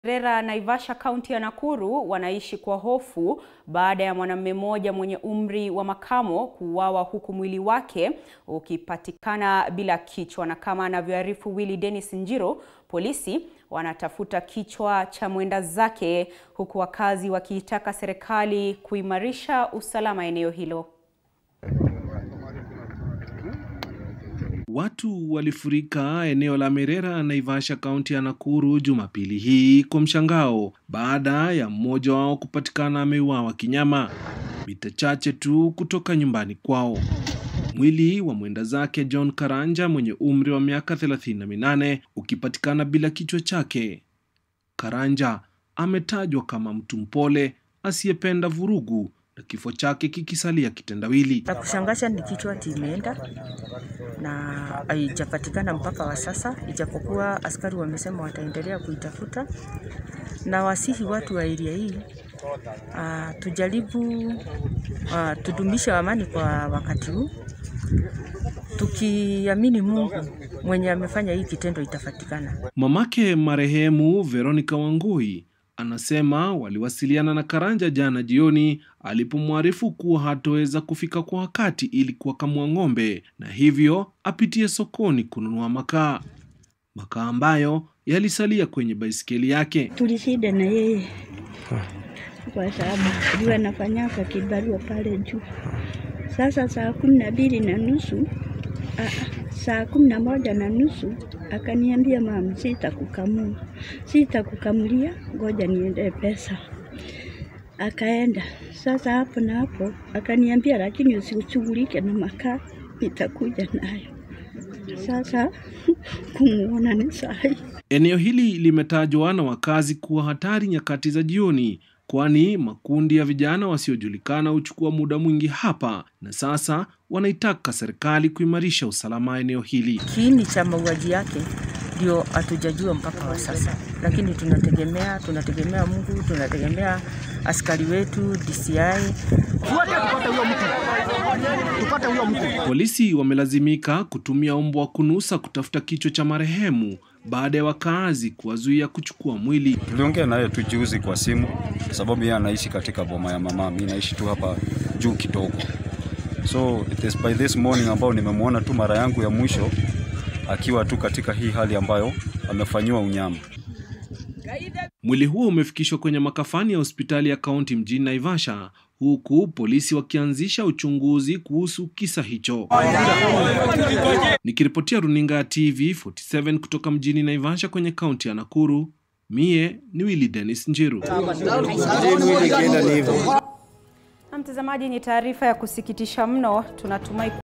Rera Naivasha kaunti ya Nakuru wanaishi kwa hofu baada ya mwanamume mmoja mwenye umri wa makamo kuuawa huku mwili wake ukipatikana bila kichwa. Na kama anavyoarifu Willy Dennis Njiro, polisi wanatafuta kichwa cha mwenda zake huku wakazi wakiitaka serikali kuimarisha usalama eneo hilo. Watu walifurika eneo la Merera, Naivasha, kaunti ya Nakuru Jumapili hii kwa mshangao baada ya mmoja wao kupatikana ameuawa kinyama mita chache tu kutoka nyumbani kwao. Mwili wa mwenda zake John Karanja mwenye umri wa miaka 38 ukipatikana bila kichwa chake. Karanja ametajwa kama mtu mpole asiyependa vurugu na kifo chake kikisalia kitendawili. La kushangaza ni kichwa timeenda na haijapatikana mpaka wa sasa, ijapokuwa askari wamesema wataendelea kuitafuta, na wasihi watu wa area hii uh, tujaribu uh, tudumishe amani kwa wakati huu, tukiamini Mungu mwenye amefanya hii kitendo itapatikana. Mamake marehemu Veronica Wangui anasema waliwasiliana na Karanja jana jioni alipomwarifu kuwa hatoweza kufika kwa wakati ili kuwakamua ng'ombe na hivyo apitie sokoni kununua makaa, makaa ambayo yalisalia kwenye baisikeli yake. Tulishida na yeye kwa sababu jua anafanyaka kibarua pale juu. Sasa saa kumi na mbili na nusu saa kumi na moja na nusu akaniambia, mama, sitakukamua, sitakukamulia, ngoja niende pesa. Akaenda sasa hapo na hapo akaniambia, lakini usishughulike na makaa, nitakuja nayo. Sasa kumuona ni sahi. Eneo hili limetajwa na wakazi kuwa hatari nyakati za jioni, kwani makundi ya vijana wasiojulikana huchukua muda mwingi hapa, na sasa wanaitaka serikali kuimarisha usalama eneo hili. Kiini cha mauaji yake ndio hatujajua mpaka wa sasa, lakini tunategemea tunategemea Mungu, tunategemea askari wetu DCI. Polisi wamelazimika kutumia mbwa wa kunusa kutafuta kichwa cha marehemu baada ya wakaazi kuwazuia kuchukua mwili. Tuliongea naye tu juzi kwa simu, sababu yeye anaishi katika boma ya mama, mimi naishi tu hapa juu kidogo. So it is by this morning ambao nimemwona tu mara yangu ya mwisho akiwa tu katika hii hali ambayo amefanyiwa unyama. Mwili huo umefikishwa kwenye makafani ya hospitali ya kaunti mjini Naivasha, huku polisi wakianzisha uchunguzi kuhusu kisa hicho. Nikiripotia runinga ya TV 47 kutoka mjini Naivasha kwenye kaunti ya Nakuru, mie ni Willy Dennis Njiru. Na mtazamaji, ni taarifa ya kusikitisha mno. Tunatumai